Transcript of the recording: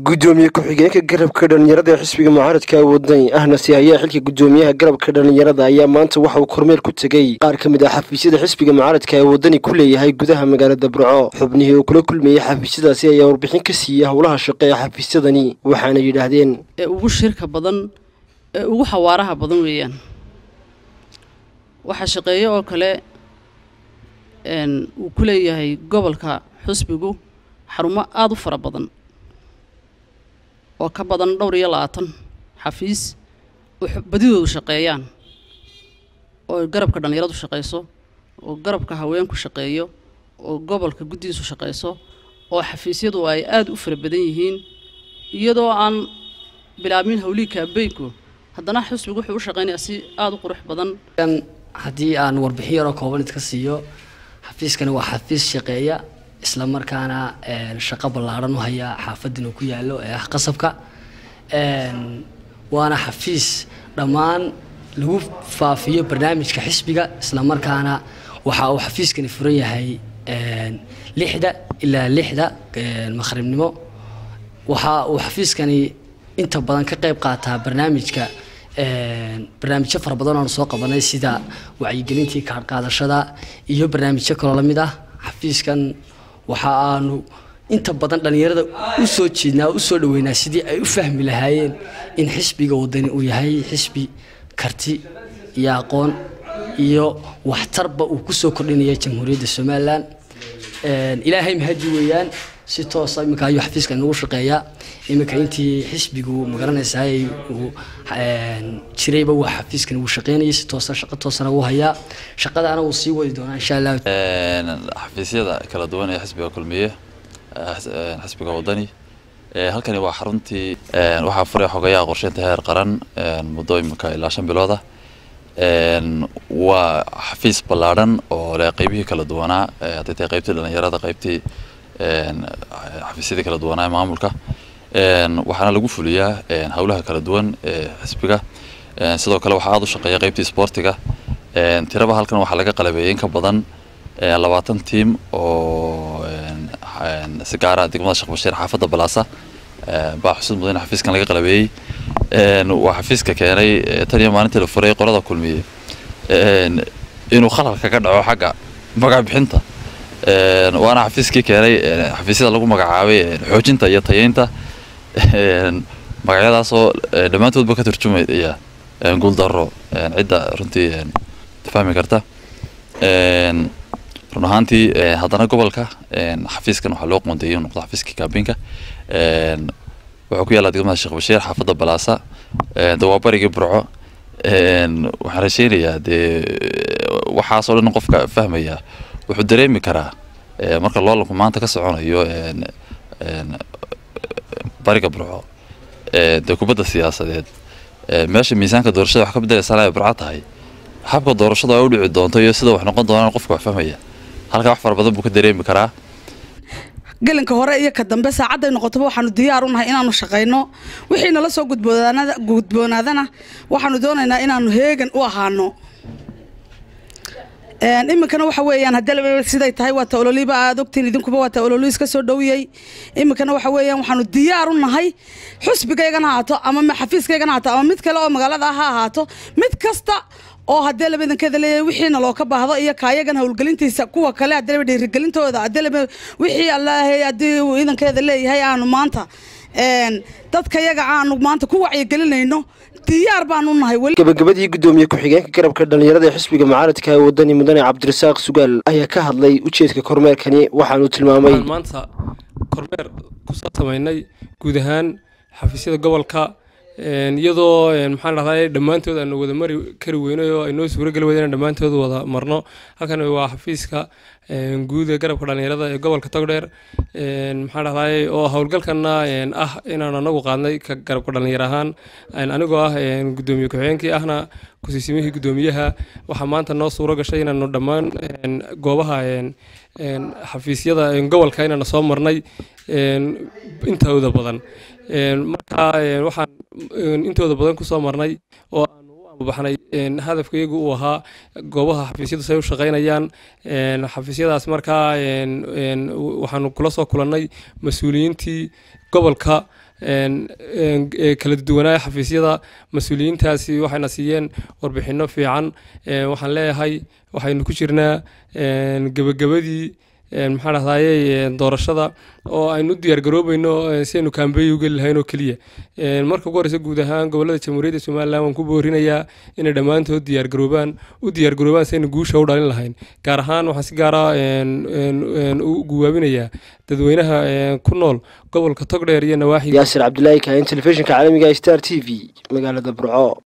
gudoomiye ku-xigeenka garabka dhalinyarada ee xisbiga mucaaradka wadani ahna si ayaa xilka gudoomiyaha garabka dhalinyarada ayaa maanta waxa uu kormeer ku tegey qaar ka mid ah xafiisyada xisbiga mucaaradka ee wadani ku leeyahay gudaha magaalada burco xubnihii uu kula kulmayey xafiisyadaasi ayaa warbixin ka siiyey howlaha shaqo ee xafiisyadani waxaana yidhaahdeen ee ugu shirka badan ee ugu xawaaraha badan weeyaan waxaa shaqeeyo oo kale uu ku leeyahay gobolka xusbigu xarumo aada u fara badan oo ka badan dhowr iyo labaatan xafiis oo badidoodu shaqeeyaan oo garabka dhallinyaradu shaqeyso oo garabka haweenku shaqeeyo oo gobolka guddigiisu shaqeyso oo xafiisyadu ay aada u fara badan yihiin iyadoo aan bilaabmin howlihii kaabeynku haddana xusbigu wuxuu u shaqeynayaa si aada u qurux badan haddii aan warbixin yaroo kooban idka siiyo xafiiskani waa xafiis shaqeeya isla markaana shaqo ballaaran u haya xaafaddan uu ku yaallo ee ah qasabka waana xafiis dhammaan lagu faafiyo barnaamijka xisbiga isla markaana waxa uu xafiiskani furan yahay lixda ilaa lixda maqhribnimo waxa uu xafiiskani inta badan ka qayb qaataa barnaamijka barnaamijyo fara badan oonu soo qabanay sida wacyigelintii kaadhqaadashada iyo barnaamijyo kaloo lamid ah xafiiskan waxa aanu inta badan dhallinyarada u soo jeednaa u soo dhaweynaa sidii ay u fahmi lahaayeen in xisbiga wadani uu yahay xisbi karti iyo aqoon iyo waxtarba uu kusoo kordhinaya jamhuuriyadda somalilan ilaahay mahadi weeyaan si toosa iminka ayuu xafiiska inagu shaqeeyaa iminka intii xisbigu magaranaysaa uu jirayba waa xafiiskan uu shaqeynayay si toosa shaqo toosana uu hayaa shaqadaana wuu sii wadi doonaa insha allah xafiisyada kala duwan ee xisbiga kulmiye xisbiga wadani halkani waa xaruntii waxaa furay xogayaha qorsheynta heer qaran muddo iminka ilaa shan bilooda waa xafiis ballaadhan oo leh qeybihii kala duwanaa hadday tahay qeybtii dhalinyarada qeybtii xafiisyadii kala duwanaa maamulka waxaana lagu fuliyaa howlaha kala duwan ee xisbiga sidoo kale waxaa aada u shaqeeya qeybtii sportiga tiraba halkan waxaa laga qalabeeyey in ka badan labaatan tiim oo si gaara degmada sheekh bashiir xaafadda balaasa baa xusud mudan xafiiskan laga qalabeeyey waa xafiiska keenay tan iyo maalintii la furay qolada kulmiye inuu khalal kaga dhaco xagga magac bixinta waana xafiiskii keenay xafiisyada lagu magacaabay xoojinta iyo tayeynta magacyadaasoo dhammaantoodba ka turjumaya guuldaro cidda runtii fahmi karta run ahaantii haddana gobolka xafiiskan waxaa loo qoondeeyay inuu noqdo xafiiskii kaabinka wuxuu ku yaallaa degmada sheekh bashiir xaafadda balaasa de waa barigii burco waxaan rajeynayaa dee waxaasoo dhan qofka fahmaya wuxuu dareemi karaa marka loolanku maanta ka soconayo bariga burco dee kubadda siyaasadeed meesha miisaanka doorashada wax ka bedelaysaa ay burco tahay habka doorashadu ay u dhici doonto iyo sida wax noqon doonaan qofka wax fahmaya halkaa wax fara badan buu ka dareemi karaa gelinka hore iyo ka dambe saacadday noqotaba waxaanu diyaar u nahay inaanu shaqayno wixii nala soo gudboonaadana waxaanu doonaynaa inaanu heegan u ahaano iminkana waxa weeyaan haddii siday tahay waa ta ololiba aad ogtiin idinkuba waa ta ololiis ka soo dhowiyey iminkana waxa weeyaan waxaanu diyaar u nahay xusbigaygana haato ama xafiiskaygana haato ama mid kale oo magaalada ha ahaato mid kasta oo haddee laba idankeeda leeyahay wixiina loo ka baahdo iyo kaayagan howlgelintiisa kuwa kale haddee laba dhiirigelintooda haddee laba wixii allaahay haddii uu idankeeda leeyahay aanu maanta dadka yaga aanu maanta ku wacyigelinayno diyaar baanu nahay gabagabadii gudoomiye ku-xigeenka garabka dhalinyarada ee xisbiga mucaaradka ee wadani mudane cabdirasaaq sugaal ayaa ka hadlay ujeedka kormeerkani waxaanuu tilmaamay maanta kormeer kusoo samaynay guud ahaan xafiisyada gobolka iyadoo maxaan dhahdaa dhammaantood aanu wada mari kari weynay oo aynoo suurageli weyda inaan dhammaantood wada marno halkan waa xafiiska guud ee garabka dhalinyarada ee gobolka togdheer maxaan dhahdaa oo howlgalkana ah inaan anagu qaadnay ka garabka dhalinyar ahaan anigoo ah gudoomiye ku-xigeenkii ahna kusiisimihii gudoomiyaha waxaa maanta noo suuro gashay inaanu dhammaan goobaha xafiisyada gobolka inaanu soo marnay intooda badan marka waxaan intooda badan kusoo marnay oo aanu u ambabaxnay hadafkaygu uu ahaa goobaha xafiisyadu say u shaqaynayaan xafiisyadaas markaa waxaanu kula soo kulannay mas-uuliyiintii gobolka kala duwanaa xafiisyada mas-uuliyiintaasi waxayna siiyeen warbixino fiican waxaan leeyahay waxaynu ku jirnaa gebagabadii maxaa dhahdaye doorashada oo aynu u diyaargaroobayno si aynu kaambeey u geli lahayn oo keliya marka ugu horeysa guud ahaan gobolada jamhuuriyadda somalilan waan ku boorinayaa inay dhammaantood diyaargaroobaan u diyaargaroobaan si aynu guusha u dhalin lahayn gaar ahaan waxaan si gaara u guwaabinayaa dadweynaha ku nool gobolka togdheer iyo nawaaxiga yaasir cabdilaahi kaahin telefishinka caalamiga star t v magaalada burco